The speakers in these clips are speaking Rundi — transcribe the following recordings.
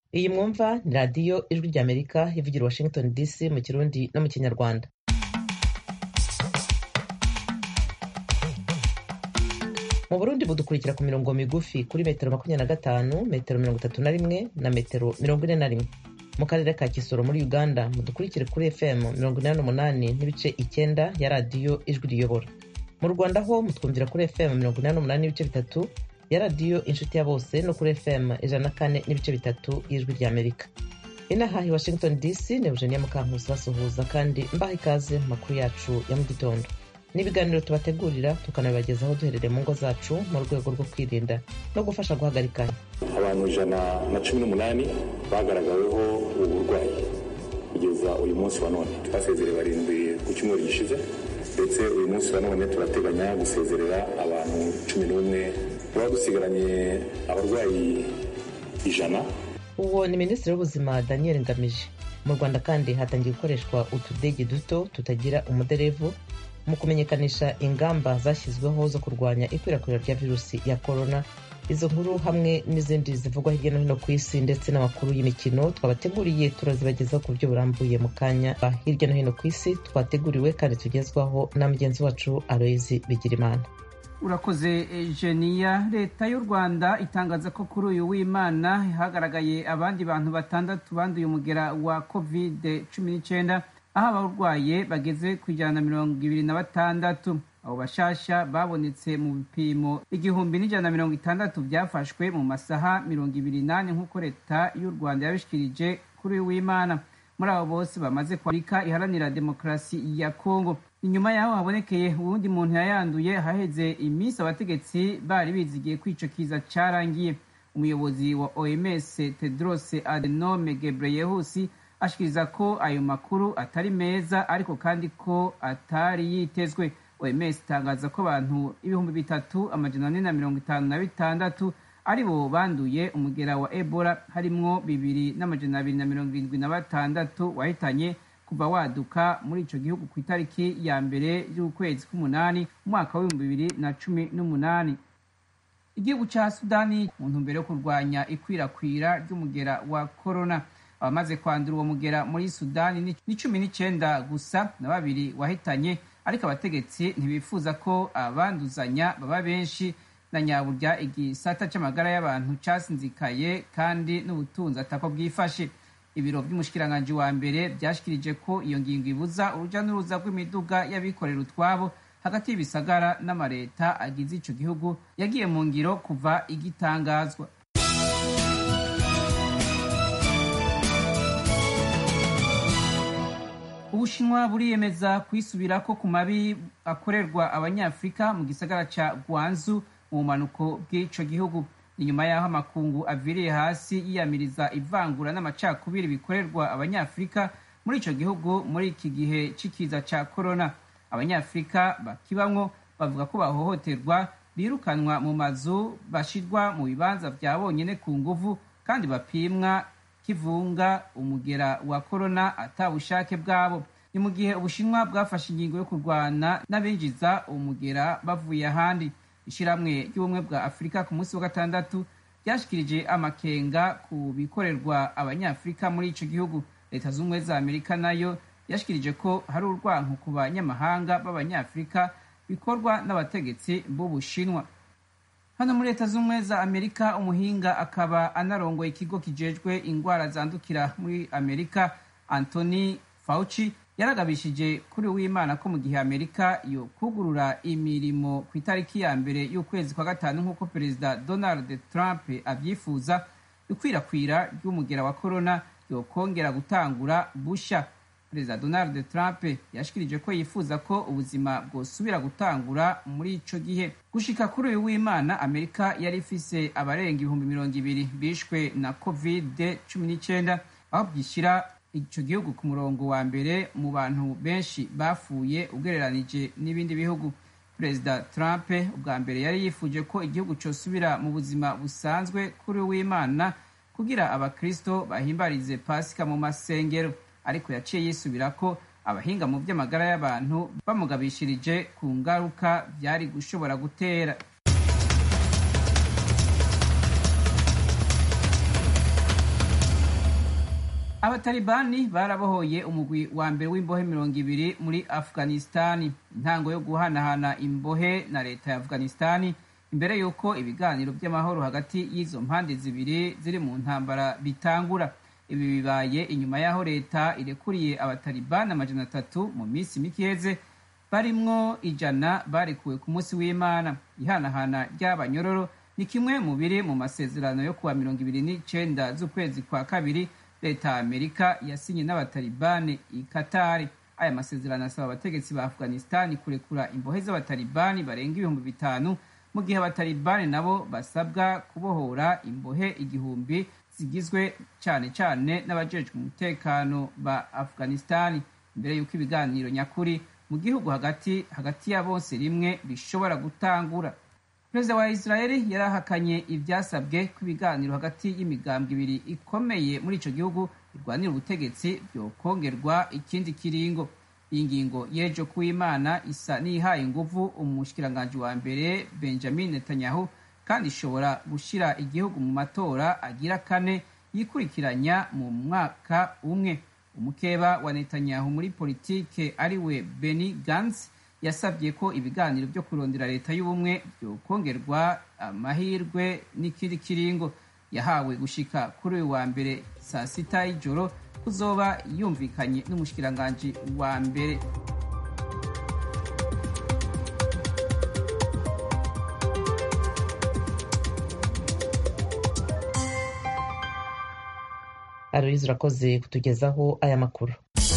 iyi mwumva ni radiyo ijwi ry'amerika ivugira washington dc mu kirundi no mu kinyarwanda mu burundi budukurikira ku mirongo migufi kuri metero makumyabiri na gatanu metero mirongo itatu na rimwe na metero mirongo ine na rimwe mu karere ka kisoro muri uganda mudukurikire kuri fm mirongo inani n'umunani n'ibice icyenda ya radiyo ijwi riyobora mu rwanda ho mutwumvira kuri fm mirongo inani n'umunani n'ibice bitatu ya radiyo inshuti ya bose no kuri fm ijana na kane n'ibice bitatu y'ijwi ry'amerika inaha i washington dc ni eugenia mukankusi basuhuza kandi mbaha ikaze mu makuru yacu ya mu gitondo n'ibiganiro tubategurira tukanabibagezaho duherereye mu ngo zacu mu rwego rwo kwirinda no gufasha guhagarikanya abantu ijana na cumi n'umunani bagaragaweho ubu burwayi kugeza uyu munsi wa none twasezereye barindwi ku cyumweru gishize ndetse uyu munsi wa none turateganya gusezerera abantu cumi n'umwe tuba dusigaranye abarwayi ijana uwo ni minisitiri w'ubuzima daniel ngamije mu rwanda kandi hatangiye gukoreshwa utudege duto tutagira umuderevu mu kumenyekanisha ingamba zashyizweho zo kurwanya ikwirakwira rya virusi ya korona izo nkuru hamwe n'izindi zivugwa hirya no hino ku isi ndetse n'amakuru y'imikino twabateguriye turazibagezaho ku buryo burambuye mu kanya hirya no hino ku isi twateguriwe kandi tugezwaho na mugenzi wacu aloyizi bigirimana urakoze jeniya leta y'u rwanda itangaza ko kuri uyu w'imana hagaragaye abandi bantu batandatu banduye umugera wa kovide cumi n'icyenda aho abarwaye bageze ku ijana na mirongo ibiri na batandatu abo bashasha babonetse mu bipimo igihumbi n'ijana na mirongo itandatu byafashwe mu masaha mirongo ibiri n'ane nk'uko leta y'u rwanda yabishikirije kuri uyu w'imana muri abo bose bamaze kwandika iharanira demokarasi ya kongo inyuma yaho habonekeye uwundi muntu yayanduye haheze iminsi abategetsi bari bizigiye ko ico kiza carangiye umuyobozi wa oms tedros adenome gebreyesus ashikiriza ko ayo makuru atari meza ariko kandi ko atari yitezwe oms itangaza ko abantu ibihumbi bitatu amajana ane na mirongo itanu na bitandatu ari bo banduye umugera wa ebola harimwo bibiri n'amajana abiri na mirongo irindwi na batandatu wahitanye kuva waduka muri ico gihugu ku itariki ya mbere y'ukwezi k'umunani umwaka w'ibihumbi bibiri na cumi n'umunani igihugu ca sudani mu ntumbero yo kurwanya ikwirakwira ry'umugera wa korona abamaze kwandura uwo mugera muri sudani ni cumi n'icenda gusa na babiri wahitanye ariko abategetsi ntibifuza ko abanduzanya baba benshi na nyaburya igisata c'amagara y'abantu casinzikaye kandi n'ubutunzi atako bwifashe ibiro by'umushikiranganji wa mbere byashikirije ko iyo ngingo ibuza uruja n'uruza rw'imiduga y'abikorera utwabo hagati y'ibisagara n'amareta agize ico gihugu yagiye mu ngiro kuva igitangazwa ubushinwa buriyemeza kwisubirako ku mabi akorerwa abanyafurika mu gisagara ca gwanzu mu bumanuko bw'ico gihugu inyuma y'aho amakungu aviriye hasi yiyamiriza ivangura n'amacakubiri bikorerwa abanyafurika muri ico gihugu muri iki gihe c'ikiza ca korona abanyafurika bakibamwo bavuga ko bahohoterwa birukanwa mu mazu bashirwa mu bibanza vya bonyene ku nguvu kandi bapimwa kivunga umugera wa korona ata bushake bwabo ni mu gihe ubushinwa bwafashe ingingo yo kurwana n'abinjiza umugera bavuye ahandi ishyirahamwe ry'ubumwe bwa afurika ku munsi wa gatandatu ryashikirije amakenga ku bikorerwa abanyafurika muri ico gihugu leta z'ubumwe za amerika nayo yashikirije ko hari urwanko ku banyamahanga b'abanyafurika bikorwa n'abategetsi b'ubushinwa hano muri leta z'ubumwe za amerika umuhinga akaba anarongoye ikigo kijejwe ingwara zandukira muri amerika anthony fauci yaragabishije kuri w'imana ko mu gihe amerika yo kugurura imirimo ku itariki ya mbere y'ukwezi kwa gatanu nk'uko perezida donald trump abyifuza ikwirakwira ry'umugera wa korona yokongera gutangura busha perezida donald trump yashikirije ko yifuza ko ubuzima bwosubira gutangura muri ico gihe gushika kuri uyu w'imana amerika yari ifise abarenga ibihumbi mirongo ibiri bishwe na covid cumi n'icyenda aho byishyira ico gihugu ku murongo wa mbere mu bantu benshi bapfuye ugereranije n'ibindi bihugu perezida trump ubwa mbere yari yifuje ko igihugu cosubira mu buzima busanzwe kuri w'imana kugira abakristo bahimbarize pasika mu masengero ariko yaciye yisubira ko abahinga mu by'amagara y'abantu bamugabishirije ku ngaruka byari gushobora gutera abatalibani barabohoye umugwi wa mbere w'imbohe mirongo ibiri muri afghanistani intango yo guhanahana imbohe na leta ya afghanistani imbere y'uko ibiganiro by'amahoro hagati y'izo mpande zibiri ziri mu ntambara bitangura ibi bibaye inyuma y'aho leta irekuriye abatalibani amajana atatu mu minsi mike iheze barimwo ijana barekuwe ku munsi w'imana ihanahana ry'abanyororo ni kimwe mu biri mu masezerano yo kuwa mirongo ibiri n'icenda z'ukwezi kwa kabiri leta ya amerika yasinye n'abatalibani i katari aya masezerano asaba abategetsi ba afghanistani kurekura imbohe z'abatalibani barenga ibihumbi bitanu mu gihe abatalibani nabo basabwa kubohora imbohe igihumbi zigizwe cyane cyane n'abajejwe umutekano ba afghanistani mbere y'uko ibiganiro nyakuri mu gihugu hagati hagati ya bose rimwe bishobora gutangura perezida wa israeli yarahakanye ibyasabwe ko ibiganiro hagati y'imigambwe ibiri ikomeye muri icyo gihugu birwanira ubutegetsi byokongerwa ikindi kiringo iyi ngingo y'ejo kuw'imana isa n'ihaye inguvu umushikiranganji wa mbere benjamin netanyahu kandi ishobora gushyira igihugu mu matora agira kane yikurikiranya mu mwaka umwe umukeba wa netanyahu muri politike ariwe beni gantz yasabye ko ibiganiro byo kurondera leta y'ubumwe byokongerwa amahirwe n'ikindi kiringo yahawe gushika kuri uyu wa mbere saa sita y'ijoro kuzoba yumvikanye n'umushikiranganji wa mbere aloyizi urakoze kutugezaho aya makuru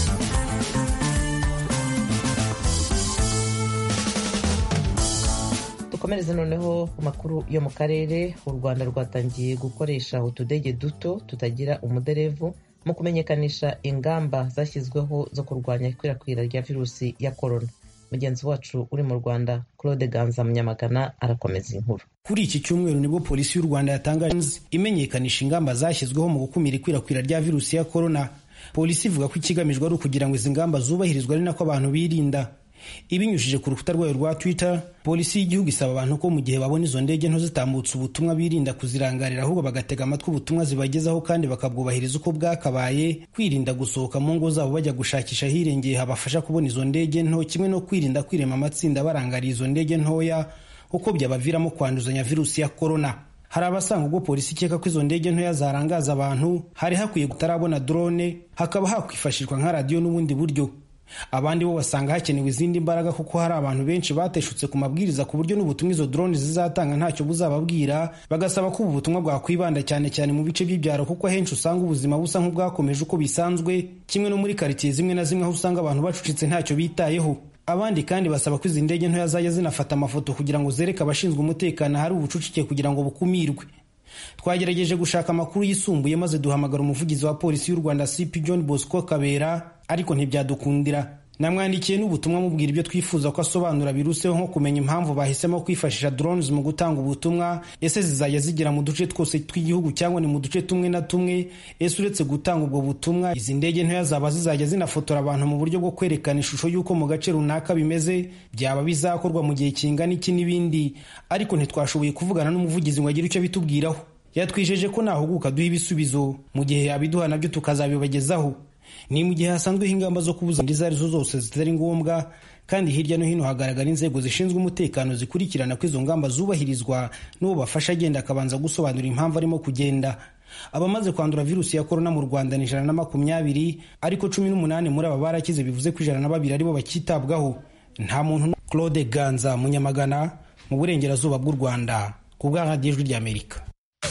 dukomereze noneho ku makuru yo mu karere u rwanda rwatangiye gukoresha utudege duto tutagira umuderevu mu kumenyekanisha ingamba zashyizweho zo kurwanya ikwirakwira rya virusi ya korona mugenzi wacu uri mu rwanda claude ganza munyamagana arakomeza inkuru kuri iki cyumweru nibwo polisi y'u rwanda yatangaje imenyekanisha ingamba zashyizweho mu gukumira ikwirakwira rya virusi ya korona polisi ivuga ko ikigamijwe ari ukugira ngo izi ngamba zubahirizwe ari nako abantu birinda ibinyujije ku rukuta rwayo rwa twitter polisi y'igihugu isaba abantu ko mu gihe babona izo ndege nto zitambutse ubutumwa birinda kuzirangarira ahubwo bagatega amatwi ubutumwa zibagezaho kandi bakabwubahiriza uko bwakabaye kwirinda gusohoka mu ngo zabo bajya gushakisha ahirengeye habafasha kubona izo ndege nto kimwe no kwirinda kwirema amatsinda barangariye izo ndege ntoya kuko byabaviramo kwanduzanya virusi ya korona hari abasanga ubwo polisi ikeka ko izo ndege ntoya zarangaza abantu hari hakwiye kutarabona drone hakaba hakwifashishwa nka radiyo n'ubundi buryo abandi bo basanga hakenewe izindi mbaraga kuko hari abantu benshi bateshutse ku mabwiriza ku buryo n'ubutumwa izo drone zizatanga ntacyo buzababwira bagasaba ko ubu butumwa bwakwibanda cyane cyane mu bice by'ibyaro kuko ahenshi usanga ubuzima busa nk'ubwakomeje uko bisanzwe kimwe no muri karitsiye zimwe na zimwe aho usanga abantu bacucitse ntacyo bitayeho abandi kandi basaba ko izi ndege ntoya zajya zinafata amafoto kugira ngo zereke abashinzwe umutekano ahari ubucucike kugira ngo bukumirwe twagerageje gushaka amakuru yisumbuye maze duhamagara umuvugizi wa polisi y'u rwanda cp john bosco kabera ariko ntibyadukundira namwandikiye n'ubutumwa mubwira ibyo twifuza ko asobanura biruseho nko kumenya impamvu bahisemo kwifashisha drones mu gutanga ubutumwa ese zizajya zigera mu duce twose tw'igihugu cyangwa ni mu duce tumwe na tumwe ese uretse gutanga ubwo butumwa izi ndege ntoya zaba zizajya zinafotora abantu mu buryo bwo kwerekana ishusho y'uko mu gace runaka bimeze byaba bizakorwa mu gihe kingana iki n'ibindi ariko ntitwashoboye kuvugana n'umuvugizi ngo agire icyo bitubwiraho yatwijeje ko nahuguka duha ibisubizo mu gihe yabiduha nabyo tukazabibagezaho ni mu gihe hasanzweho ingamba zo kubuza izo ari zo zose zitari ngombwa kandi hirya no hino hagaragara inzego zishinzwe umutekano zikurikirana ko izo ngamba zubahirizwa n'uwo bafasha agenda akabanza gusobanura impamvu arimo kugenda abamaze kwandura virusi ya korona mu rwanda ni ijana na makumyabiri ariko cumi n'umunani muri aba barakize bivuze ko ijana na babiri aribo bakitabwaho nta muntu claude ganza munyamagana mu burengerazuba bw'u rwanda ku bwa radiyo ijwi ry'amerika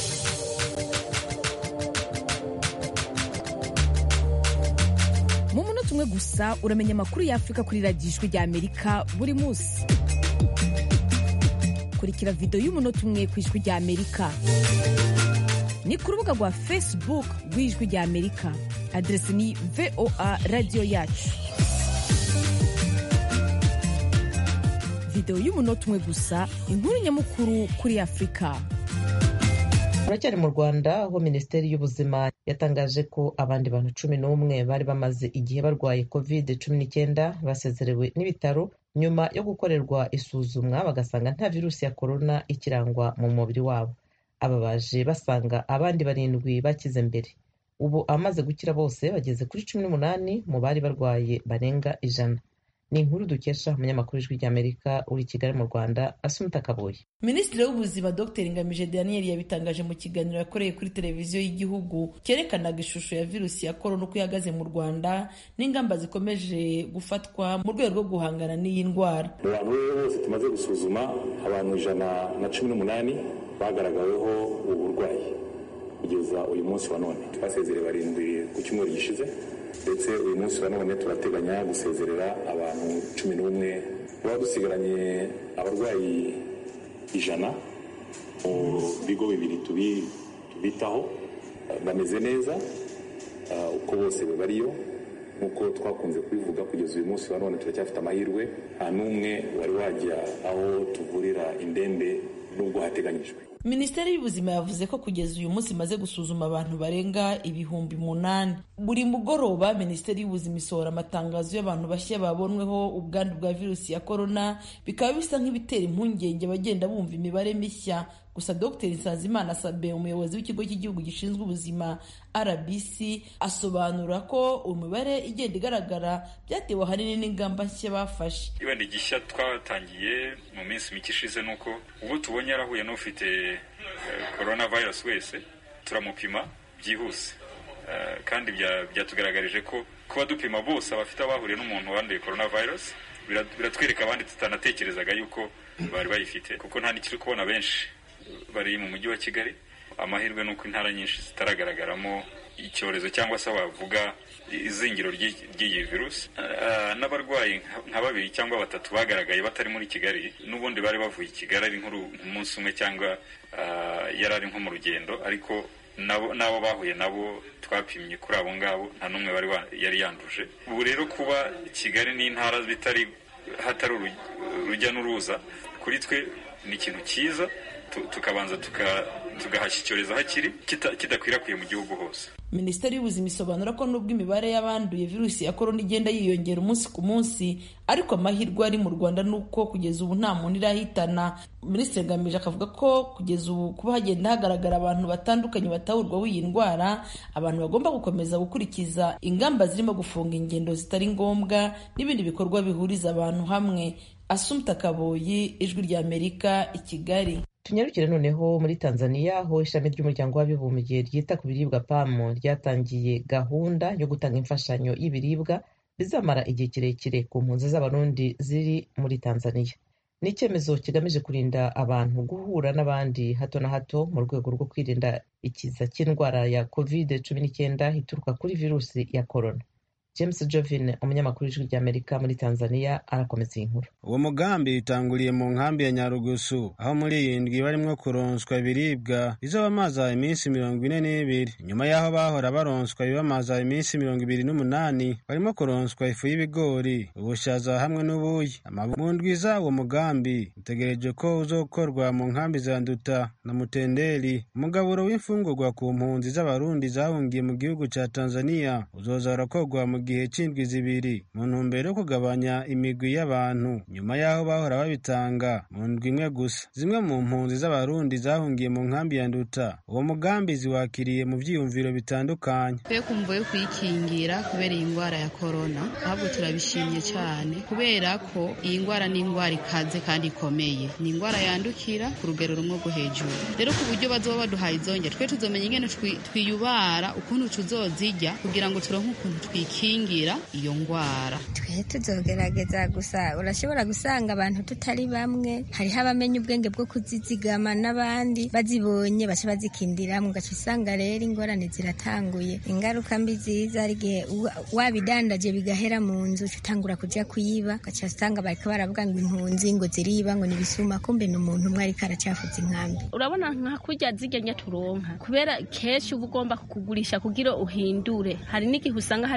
mu munota umwe gusa uramenya amakuru y'afurika kuri radiyo ijwi ry'amerika buri munsi kurikira videwo y'umunota umwe ku ijwi ry'amerika ni ku rubuga rwa facebook rw'ijwi ry'amerika aderesi ni voa radiyo yacu videwo y'umunota umwe gusa inkuru nyamukuru kuri afurika turacyari mu rwanda aho minisiteri y'ubuzima yatangaje ko abandi bantu cumi n'umwe bari bamaze igihe barwaye covid cumi n'icyenda basezerewe n'ibitaro nyuma yo gukorerwa isuzumwa bagasanga nta virusi ya korona ikirangwa mu mubiri wabo aba baje basanga abandi barindwi bakize mbere ubu amaze gukira bose bageze kuri cumi n'umunani mu bari barwaye barenga ijana ni inkuru dukesha umunyamakuru w'ijwi ry'amerika uri i kigali mu rwanda asumuta kaboye minisitiri w'ubuzima dr ngamije daniel yabitangaje mu kiganiro yakoreye kuri televiziyo y'igihugu cyerekanaga ishusho ya virusi ya korona uko ihagaze mu rwanda n'ingamba zikomeje gufatwa mu rwego rwo guhangana n'iyi ndwara mu bantu rero bose tumaze gusuzuma abantu ijana na cumi n'umunani bagaragaweho ubu burwayi kugeza uyu munsi wa none twasezereye barindwi ku cyumweru gishize ndetse uyu munsi wa none turateganya gusezerera abantu cumi n'umwe tuba dusigaranye abarwayi ijana mu bigo bibiri tubitaho bameze neza uko bose bariyo nk'uko twakunze kubivuga kugeza uyu munsi wa none turacyafite amahirwe nta n'umwe wari wajya aho tuvurira indembe n'ubwo hateganyijwe minisiteri y'ubuzima yavuze ko kugeza uyu munsi imaze gusuzuma abantu barenga ibihumbi munani buri mugoroba minisiteri y'ubuzima isohora amatangazo y'abantu bashya babonweho ubwandu bwa virusi ya korona bikaba bisa nk'ibitera impungenge abagenda bumva imibare mishya gusa dr nsanzimana sabe umuyobozi w'ikigo cy'igihugu gishinzwe ubuzima rbc asobanura ko imibare igenda igaragara byatewe ahanini n'ingamba nshya bafashe ibenda igishya twatangiye mu minsi mike ishize ni uko ubwo tubonye yarahuye n'ufite korona virusi wese turamupima byihuse kandi byatugaragarije ko kuba dupima bose abafite abahuriye n'umuntu wanduye korona virusi biratwereka abandi tutanatekerezaga yuko bari bayifite kuko nta n'ikiri kubona benshi bari mu mujyi wa kigali amahirwe ni uko intara nyinshi zitaragaragara,mo icyorezo cyangwa se wavuga izingiro ry'iyi virusi n'abarwayi nka babiri cyangwa batatu bagaragaye batari muri kigali n'ubundi bari bavuye i kigali ari nk'umunsi umwe cyangwa yari ari nko mu rugendo ariko n'abo bahuye nabo twapimye kuri abo ngabo nta n'umwe yari yanduje ubu rero kuba kigali n'intara bitari hatari urujya n'uruza kuri twe ni ikintu cyiza tukabanza tugahashya icyorezo hakiri kidakwirakwiye mu gihugu hose minisiteri y'ubuzima isobanura ko nubwo imibare y'abanduye virusi ya korona igenda yiyongera umunsi ku munsi ariko amahirwe ari mu rwanda ni uko kugeza ubu nta muntu irahitana minisitiri ngamije akavuga ko kugeza ubu kuba hagenda hagaragara abantu batandukanye batahurwaho iyi ndwara abantu bagomba gukomeza gukurikiza ingamba zirimo gufunga ingendo zitari ngombwa n'ibindi bikorwa bihuriza abantu hamwe asumta kaboyi ijwi ry'amerika i kigali tunyarukire noneho muri tanzania aho ishami ry'umuryango w'abibumbye ryita ku biribwa pamu ryatangiye gahunda yo gutanga imfashanyo y'ibiribwa bizamara igihe kirekire ku mpunzi z'abarundi ziri muri tanzania ni icyemezo kigamije kurinda abantu guhura n'abandi hato na hato mu rwego rwo kwirinda ikiza cy'indwara ya covid cumi n'icyenda ituruka kuri virusi ya korona james jovin umunyamakuru w'ijwi ry'amerika muri tanzania arakomeza iyi nkuru uwo mugambi utanguriye mu nkambi ya nyarugusu aho muri iyi ndwi barimo kuronswa ibiribwa izo bamaza iminsi mirongo ine n'ibiri nyuma y'aho bahora baronswa ibibamaza iminsi mirongo ibiri n'umunani barimo kuronswa ifu y'ibigori ubushaza hamwe n'ubuyi mu ndwi za uwo mugambi utegereje ko uzokorwa mu nkambi za nduta na mutenderi umugaburo w'imfungurwa ku mpunzi z'abarundi zahungiye mu gihugu cya tanzania uzoza urakorwa mu gihe cy'indwi zibiri mu ntumbero yo kugabanya imigwi y'abantu nyuma y'aho bahora babitanga mu ndwi imwe gusa zimwe mu mpunzi z'abarundi zahungiye mu nkambi ya nduta uwo mugambi ziwakiriye mu byiyumviro bitandukanye twe kumva yo kuyikingira kubera iyi ndwara ya korona ahubwo turabishimye cyane kubera ko iyi ndwara ni indwara ikaze kandi ikomeye ni indwara yandukira ku rugero rumwe rwo hejuru rero ku buryo bazoba baduhaye izongera twe tuzomenya ingene twiyubara ukuntu tuzozijya kugira ngo turonke ukuntu twikingira iyo ndwara twe tuzogerageza gusa urashobora gusanga abantu tutari bamwe hariho abamenya ubwenge bwo kuzizigama n'abandi bazibonye baca bazikindiramo ugaca usanga rero ingorane ziratanguye ingaruka mbi ziza hari igihe wabidandaje bigahera mu nzu utangura kujya kuyiba ugaca usanga bariko baravuga ngo impunzi ngo ziriba ngo nibisuma kumbe ni umuntu umwe ariko aracafuza inkambi urabona nka kurya zirya turonka kubera kenshi uba ugomba kukugurisha kugira uhindure hari n'igihe usanga harimo abana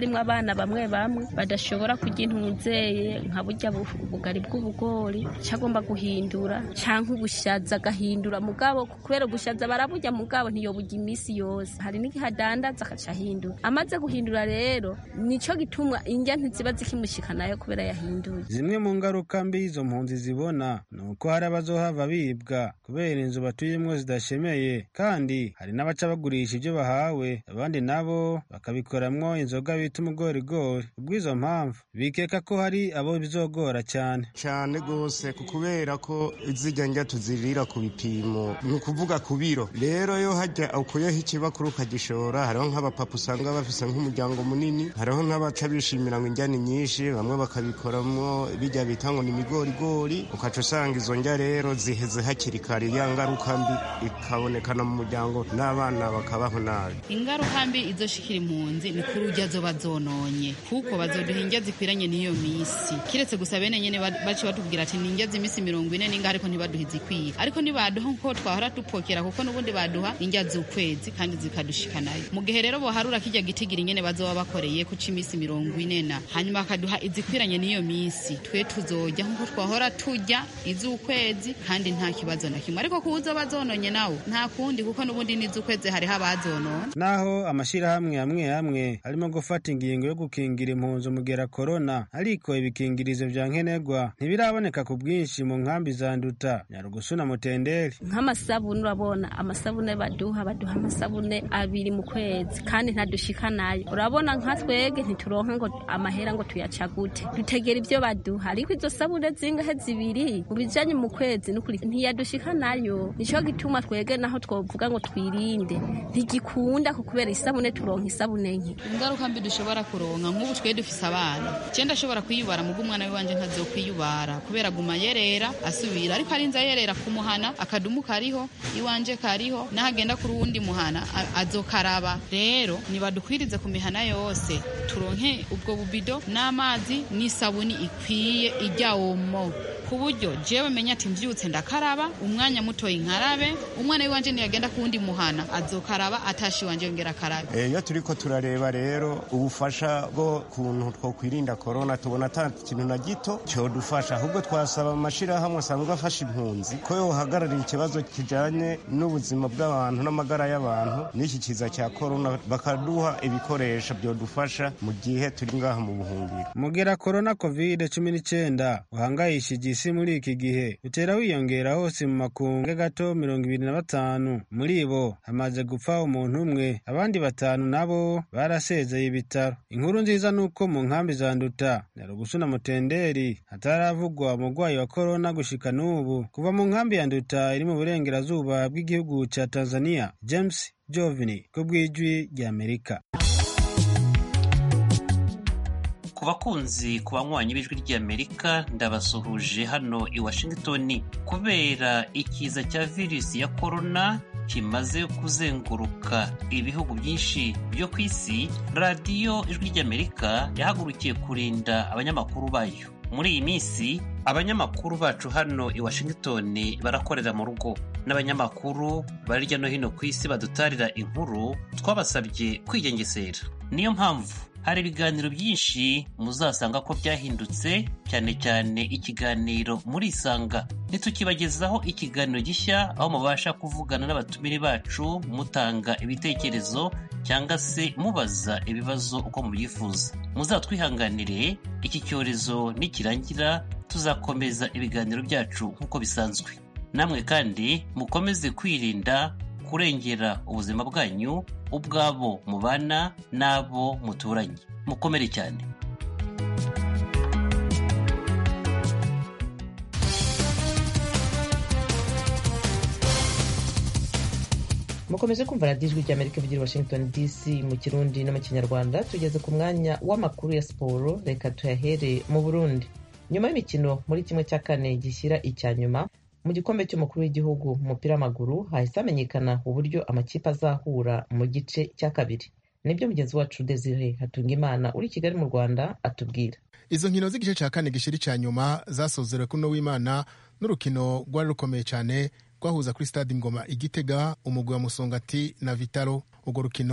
abana bamwe bamwe badashobora kurya intunzeye nka burya ubugari bw'ubugori cyagomba guhindura cyangwa ubushaza agahindura mugabo kubera ubushaza baraburya mugabo ntiyoburya iminsi yose hari n'igihe adandaza agaca ahindura amaze guhindura rero nico gituma indya ntiziba zikimushikanayo kubera yahinduye zimwe mu ngaruka mbi izo mpunzi zibona ni uko hari abazohava bibwa kubera inzu batuyemwo zidashemeye kandi hari n'abaca bagurisha ibyo bahawe abandi nabo bakabikoramwo inzoga bita umugorigori ubw'izo mpamvu bikeka ko hari abo bizogora cyane cyane rwose kubera ko izijya njya tuzirira ku bipimo ni ukuvuga ku biro rero yo hajya ukuyeho ikibakuru ukagishora hariho nk'abapapa usanga bafise nk'umuryango munini hariho nk'abaca bishimira ngo injyani nyinshi bamwe bakabikoramwo bijya bita ngo ni imigorigori ukaca usanga izo njya rero ziheze hakiri kare ya ngaruka mbi ikabonekana mu muryango n'abana bakabaho nabi ingaruka mbi izoshikira impunzi ni kuri ujya zoba zononye kuko bazoduha indya zikwiranye n'iyo misi kiretse gusa bene nyene bace batubwira ati ni indya z'imisi mirongo ine ninga ariko ntibaduha izikwiye ariko nibaduha nko twahora dupokera kuko n'ubundi baduha indya z'ukwezi kandi zikadushikanayo mu gihe rero boharura kijya gitigira nyene bazoba bakoreye kuca imisi mirongo ine na hanyuma bakaduha izikwiranye n'iyo misi twe tuzojya nkuko twahora tujya iz'ukwezi kandi nta kibazo na kimwe ariko kuza bazononye nawo nta kundi kuko n'ubundi n'iz'ukwezi hariho abazonona naho amashirahamwe amwe amwe arimo gufata ingingo yo gukingira impunzi umugera korona ariko ibikingirizo vya nkenerwa ntibiraboneka ku bwinshi mu nkambi za nduta nyarugusu na mutenderi nk'amasabune urabona amasabune baduha baduha amasabune abiri mu kwezi kandi ntadushikanayo urabona nka twege ntituronka ngo amahera ngo tuyacagute dutegera ibyo baduha ariko izo sabune zingahe zibiri mu bijanye mu kwezi nukuri ntiyadushikanayo nico gituma twege naho twovuga ngo twirinde ntigikunda ko kubera isabune turonka isabune nke ingaruka mbi dushobora kuronka nk'ubu twe dufise abana je ndashobora kwiyubara mugo umwana wiwanje ntazokwiyubara kubera guma yerera asubira ariko arinze yerera kumuhana akadumu kariho iwanje kariho nahagenda kuri uwundi muhana azokaraba rero nibadukwirize ku mihana yose turonke ubwo bubido n'amazi n'isabuni ikwiye ijya omo ku buryo jewe menya ati mvyutse ndakaraba umwanya mutoyi nkarabe umwana wiwanje niyagenda ku wundi muhana azokaraba atashi wanje yongera akarabe iyo turiko turareba rero ubufasha bwo kuntu twokwirinda korona tubona ata kintu na gito cyodufasha ahubwo twasaba amashirahamwe asanzwe afasha impunzi ko yohagararira ikibazo kijanye n'ubuzima bw'abantu n'amagara y'abantu n'iki kiza cya korona bakaduha ibikoresho byodufasha mu gihe turi ngaha mu buhungiro mugera korona covid cumi n'icyenda uhangayishije isi muri iki gihe utera wiyongera hose mu makungu gato mirongo ibiri na batanu muri bo hamaze gupfa umuntu umwe abandi batanu nabo barasezeye ibitaro inkuru nziza ni uko mu nkambi za nduta nyarugusu na mutenderi hataravugwa umurwayi wa korona gushika n'ubu kuva mu nkambi ya nduta iri mu burengerazuba bw'igihugu cya tanzania james jovini ku bw'ijwi ry'amerika ku bakunzi ku banywanyi b'ijwi ry'amerika ndabasuhuje hano i washington kubera ikiza cya virusi ya korona kimaze kuzenguruka ibihugu byinshi byo ku isi radiyo ijwi ry'amerika yahagurukiye kurinda abanyamakuru bayo muri iyi minsi abanyamakuru bacu hano i washington barakorera mu rugo n'abanyamakuru bari hirya no hino ku isi badutarira inkuru twabasabye kwigengesera niyo mpamvu hari ibiganiro byinshi muzasanga ko byahindutse cyane cyane ikiganiro muri isanga ntitukibagezaho ikiganiro gishya aho mubasha kuvugana n'abatumire bacu mutanga ibitekerezo cyangwa se mubaza ibibazo uko mubyifuza muzatwihanganire iki cyorezo nikirangira tuzakomeza ibiganiro byacu nk'uko bisanzwe namwe kandi mukomeze kwirinda kurengera ubuzima bwanyu ubwabo mubana n'abo muturanye mukomere cyane mukomeje kumva radiyo ijwi ry'amerika ivugira washington dc mu kirundi no mu kinyarwanda tugeze ku mwanya w'amakuru ya siporo reka tuyahere mu burundi nyuma y'imikino muri kimwe cya kane gishyira icya nyuma mu gikombe cy'umukuru w'igihugu mu mupira w'amaguru hahise hamenyekana uburyo amakipe azahura mu gice cya kabiri nibyo mugenzi wacu desire hatungimana uri i kigali mu rwanda atubwira izo nkino z'igice cya kane gishyira icya nyuma zasozerewe kuri w'imana n'urukino rwari rukomeye cyane rwahuza kuri stade ingoma igitega umugwi wa musongati na vitaro urwo rukino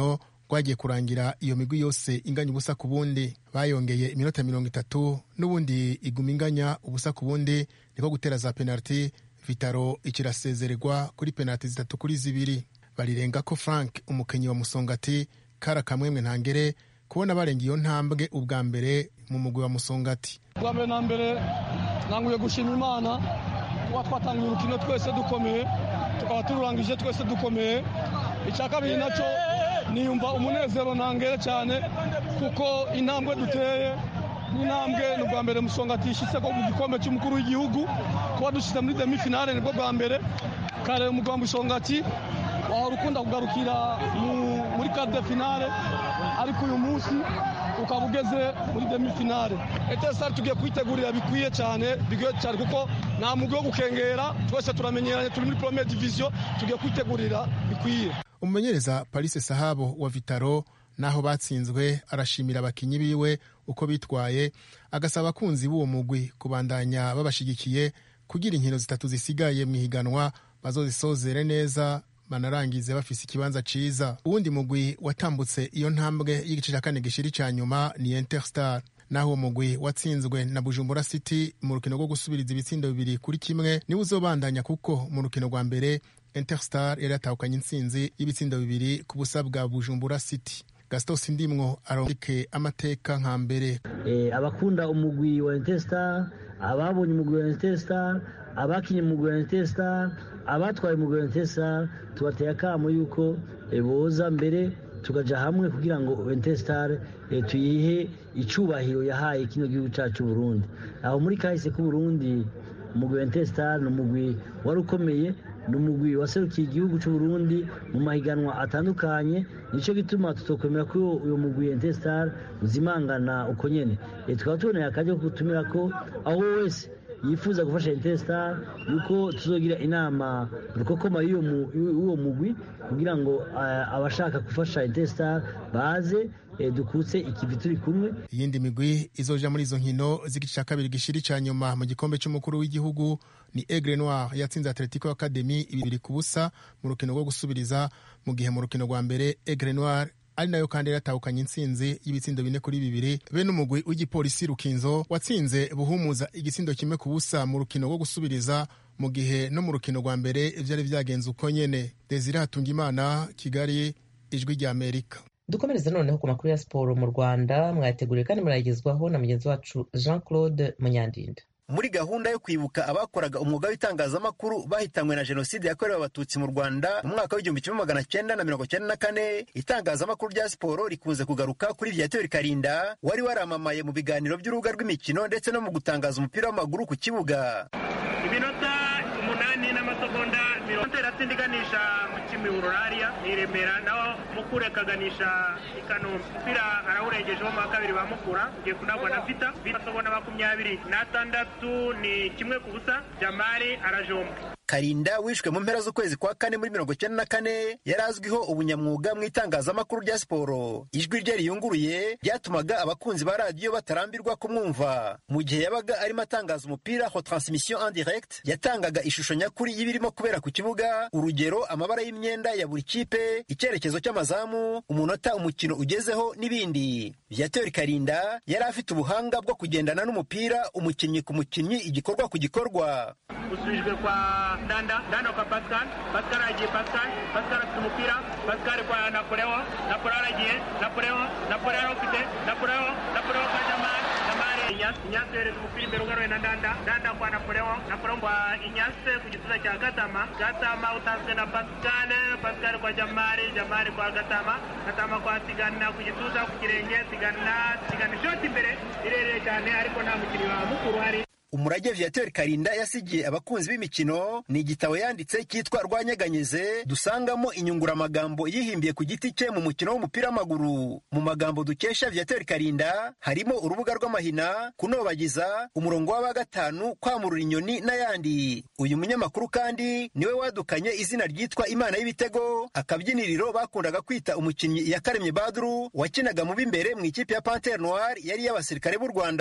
rwagiye kurangira iyo migwi yose inganya ubusa ku bundi bayongeye iminota mirongo itatu n'ubundi iguma inganya ubusa ku bundi niko gutera za penaliti vitaro ikirasezererwa kuri penaliti zitatu kuri zibiri barirenga ko frank umukenyi wa musongati kara kamwemwe ntangere kubona barenga iyo ntambwe ubwa mbere mu mugwi wa musongati bwa mbere na mbere nanguye gushima imana kuba twatangiye urukino twese dukomeye tukaba tururangije twese dukomeye icya kabiri nacyo niyumva umunezero ntangere cyane kuko intambwe duteye n'intambwe ni ubwa mbere musongati yishyitse mu gikombe cy'umukuru w'igihugu kuba dushyize muri demi finale nibwo bwa mbere kare umugwa musongati wahora ukunda kugarukira muri kade finale ariko uyu munsi ukaba ugeze muri demi finale etesari tugiye kwitegurira bikwiye cyane bikwiye cyane kuko nta mugwi wo gukengera twese turamenyeranye turi muri premier division tugiye kwitegurira bikwiye umumenyereza parise sahabo wa vitaro naho batsinzwe arashimira abakinyi biwe uko bitwaye agasaba abakunzi b'uwo mugwi kubandanya babashigikiye kugira inkino zitatu zisigaye mu ihiganwa bazozisozere neza banarangize bafise ikibanza ciza uwundi mugwi watambutse iyo ntambwe y'igice cya kane gishiri ca nyuma ni interstar naho uwo mugwi watsinzwe na bujumbura city mu rukino rwo gusubiriza ibitsindo bibiri kuri kimwe niwe uzobandanya kuko mu rukino rwa mbere interstar yari yatahukanye intsinzi y'ibitsindo bibiri ku busa bwa bujumbura city gaston sindimwo arondeke amateka nka mbere eh, abakunda umugwi wa interstar ababonye umugwi wa interstar abakinye umugwi wa interstar abatwaye umugwi wa interstar tubateye akamo yuko eh, boza mbere tukaja hamwe kugira ngo interstar eh, tuyihe icubahiro yahaye kino gihugu cacu Burundi aho muri kahise ku Burundi umugwi wa interstar ni umugwi wari ukomeye ni umugwi waserukiye igihugu cy'u Burundi mu mahiganwa atandukanye nicyo gituma tutokwemera ko uyu mugwi Interstar uzimangana uko nyene e, tukaba tuboneye akajya ko gutumira ko aho wese yifuza gufasha Interstar yuko tuzogira inama rukokoma y'uwo mugwi kugira ngo uh, abashaka gufasha Interstar baze dukutse ikivi turi kumwe iyindi migwi izoja muri izo nkino z'igice cya kabiri gishiri ca nyuma mu gikombe cy'umukuru w'igihugu ni Aigle Noir yatsinze Atletico Academy ibiri ku busa mu rukino rwo gusubiriza mu gihe mu rukino rwa mbere Aigle Noir ari nayo kandi yaratahukanye intsinzi y'ibitsindo bine kuri bibiri be n'umugwi w'igipolisi Rukinzo watsinze buhumuza igitsindo kimwe ku busa mu rukino rwo gusubiriza mu gihe no mu rukino rwa mbere vyari vyagenze uko nyene Desire Hatungimana Kigali ijwi rya Amerika dukomereze noneho ku makuru ya siporo mu rwanda mwayateguriwe kandi murayagezwaho na mugenzi wacu jean claude munyandinda muri gahunda yo kwibuka abakoraga umwuga w'itangazamakuru bahitanywe na jenoside yakorewe abatutsi mu rwanda mu mwaka w'igihumbi kimwe magana cyenda na mirongo cyenda na kane itangazamakuru rya siporo rikunze kugaruka kuri viateur karinda wari waramamaye mu biganiro by'urubuga rw'imikino ndetse no mu gutangaza umupira w'amaguru ku kibuga iminota umunani n'amasegonda mirongo iratsinda iganisha mu kimihurura hariya ni remera naho mukura akaganisha i kanombe umupira arawurengejeho mu wa kabiri ba mukura ugiye kunagwa na vita amasegonda makumyabiri n'atandatu ni kimwe ku busa jamari arajomba karinda wishwe mu mpera z'ukwezi kwa kane muri mirongo icyenda na kane yari azwiho ubunyamwuga mu itangazamakuru rya siporo ijwi rye riyunguruye ryatumaga abakunzi ba radiyo batarambirwa kumwumva mu gihe yabaga arimo atangaza umupira ho transmission en direct yatangaga ishusho nyakuri y'ibirimo kubera ku kibuga urugero amabara y'imyenda ya buri kipe icyerekezo cy'amazamu umunota umukino ugezeho n'ibindi viateur karinda yari afite ubuhanga bwo kugendana n'umupira umukinnyi ku mukinnyi igikorwa ku gikorwa usubijwe kwa ndanda ndanda kwa pascal pascal aragiye pascal pascal afite umupira pascal kwa napoleo napoleo aragiye napoleo napoleo arawufite napoleo napoleo kwa jamari jamari inyasi inyasi yohereza umupira imbere ugaruye na ndanda ndanda kwa napoleo napoleo kwa inyasi ku gituza cya gatama gatama utanzwe na pascal pascal kwa jamari jamari kwa gatama gatama kwa sigana ku gituza ku kirenge sigana sigana ishoti imbere irereye cyane ariko nta mukinnyi wa mukuru hari umurage viateur karinda yasigiye abakunzi b'imikino ni igitabo yanditse cyitwa rwanyeganyeze dusangamo inyunguramagambo yihimbiye ku giti cye mu mukino w'umupira w'amaguru mu magambo dukesha viateur karinda harimo urubuga rw'amahina kunobagiza umurongo w'aba gatanu kwamurura inyoni n'ayandi uyu munyamakuru kandi niwe wadukanye izina ryitwa imana y'ibitego akabyiniriro bakundaga kwita umukinnyi yakaremye badru wakinaga mu b'imbere mu ikipe ya panter noir yari iy'abasirikare b'u rwanda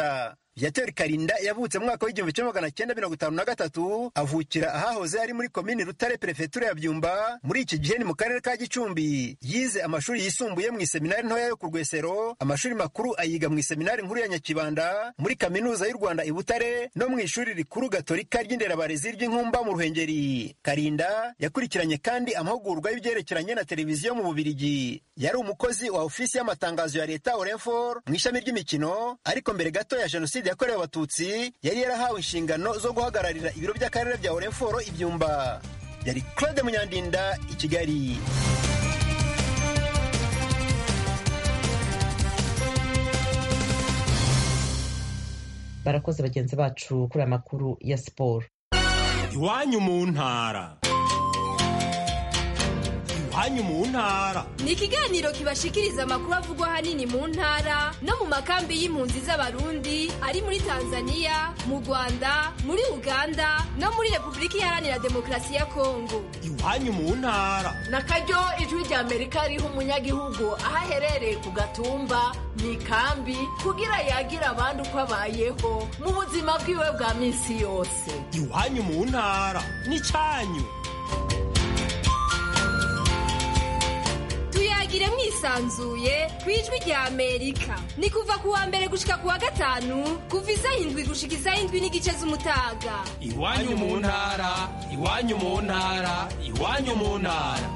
viateur karinda yavutse mu mwaka w'igihumbi kimwe magana cyenda mirongo itanu na gatatu avukira ahahoze ari muri komini rutare perefetura ya byumba muri iki gihe ni mu karere ka gicumbi yize amashuri yisumbuye mu iseminari ntoya yo ku rwesero amashuri makuru ayiga mu iseminari nkuru ya nyakibanda muri kaminuza y'u rwanda i butare no mu ishuri rikuru gatolika ry'inderabarezi ry'inkumba mu ruhengeri karinda yakurikiranye kandi amahugurwa y'ibyerekeranye na televiziyo mu bubirigi yari umukozi wa ofisi y'amatangazo ya leta orenfor mu ishami ry'imikino ariko mbere gato ya jenoside yakorewe abatutsi yari yarahawe inshingano zo guhagararira ibiro by'akarere bya orenforo ibyumba yari claude munyandinda i kigali barakoze bagenzi bacu kuri aya makuru ya siporo iwanyu mu ntara iwanyu mu ntara ni ikiganiro kibashikiriza amakuru avugwa ahanini mu ntara no mu makambi y'impunzi z'abarundi ari muri tanzania mu rwanda muri uganda no muri repubulika iharanira demokarasi ya kongo iwanyu mu ntara na karyo ijwi rya amerika riha umunyagihugu aho aherereye ku gatumba mu ikambi kugira yagira abandi uko abayeho mu buzima bwiwe bwa minsi yose iwanyu mu ntara n'icyanyu tuyagire mwisanzuye ku ijwi rya amerika ni kuva ku wa mbere gushika ku wa gatanu kuva isaha indwi gushika isaha indwi n'igice z'umutaga iwanyu mu ntara iwanyu mu ntara iwanyu mu ntara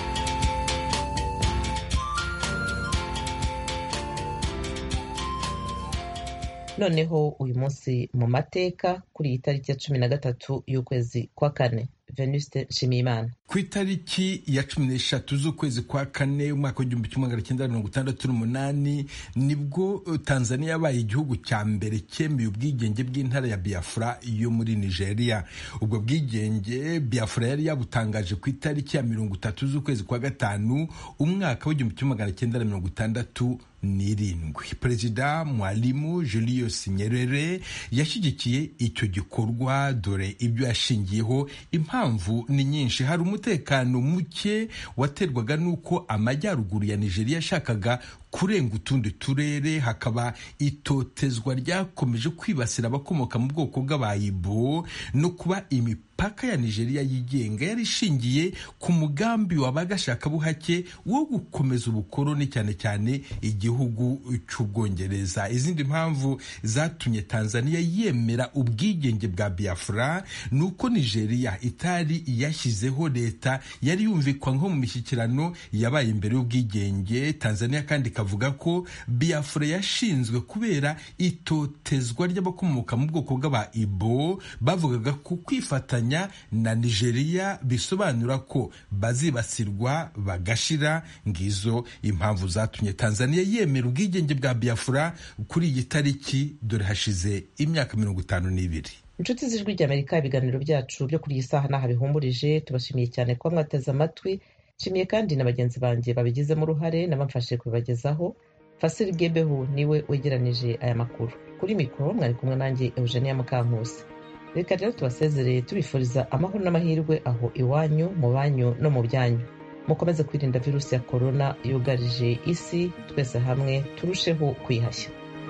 noneho uyu munsi mu mateka kuri iyi tariki ya cumi na gatatu y'ukwezi kwa kane venuste nshimiyimana ku itariki ya cumi n'eshatu z'ukwezi kwa kane umwaka w'igihumbi kimwe magana cyenda mirongo itandatu n'umunani nibwo tanzania yabaye igihugu cya mbere cyemeye ubwigenge bw'intara ya biafra yo muri nigeria ubwo bwigenge biafra yari yabutangaje ku itariki ya mirongo itatu z'ukwezi kwa gatanu umwaka w'igihumbi kimwe magana cyenda mirongo itandatu n'irindwi perezida mwalimu julius nyerere yashyigikiye icyo gikorwa dore ibyo yashingiyeho impamvu ni nyinshi hari umutekano muke waterwaga n'uko amajyaruguru ya nigeria yashakaga kurenga utundi turere hakaba itotezwa ryakomeje kwibasira abakomoka mu bwoko bw'abayibo no kuba imipaka ya nigeria yigenga yari ishingiye ku mugambi wabagashakabuhake wo gukomeza ubukoroni cyane cyane igihugu cy'ubwongereza izindi mpamvu zatumye tanzania yemera ubwigenge bwa biafra ni uko nigeria itari yashyizeho leta yari yumvikwa nko mu mishyikirano yabaye imbere y'ubwigenge tanzania kandi ikavuga ko biafra yashinzwe kubera itotezwa ry'abakomoka mu bwoko bw'aba ibo bavugaga ko kwifatanya na nigeria bisobanura ko bazibasirwa bagashira ngizo impamvu zatumye tanzania yemera ubwigenge bwa biafra kuri iyi tariki dore hashize imyaka mirongo itanu n'ibiri inshuti z'ijwi ry'amerika ibiganiro byacu byo kuri iyi saha n'aha bihumurije tubashimiye cyane kuba mwateze amatwi nshimiye kandi na bagenzi banjye babigizemo uruhare n'abamfashije kubibagezaho fasiri gebehu niwe wegeranije aya makuru kuri mikoro mwari kumwe nanjye eugenia mukankusi reka rero tubasezereye tubifuriza amahoro n'amahirwe aho iwanyu mu banyu no mu byanyu mukomeze kwirinda virusi ya korona yugarije isi twese hamwe turusheho kwihashya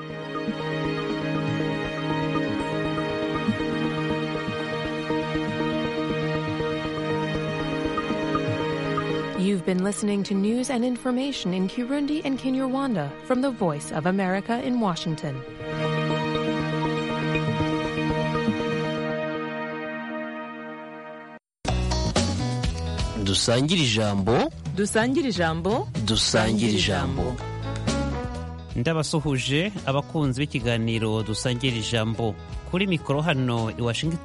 You've been listening to news and information in Kirundi and Kinyarwanda from the Voice of America in Washington. dusangire ijambo dusangire ijambo dusangire ijambo ndabasuhuje abakunzi b'ikiganiro dusangira ijambo kuri mikoro hano i washington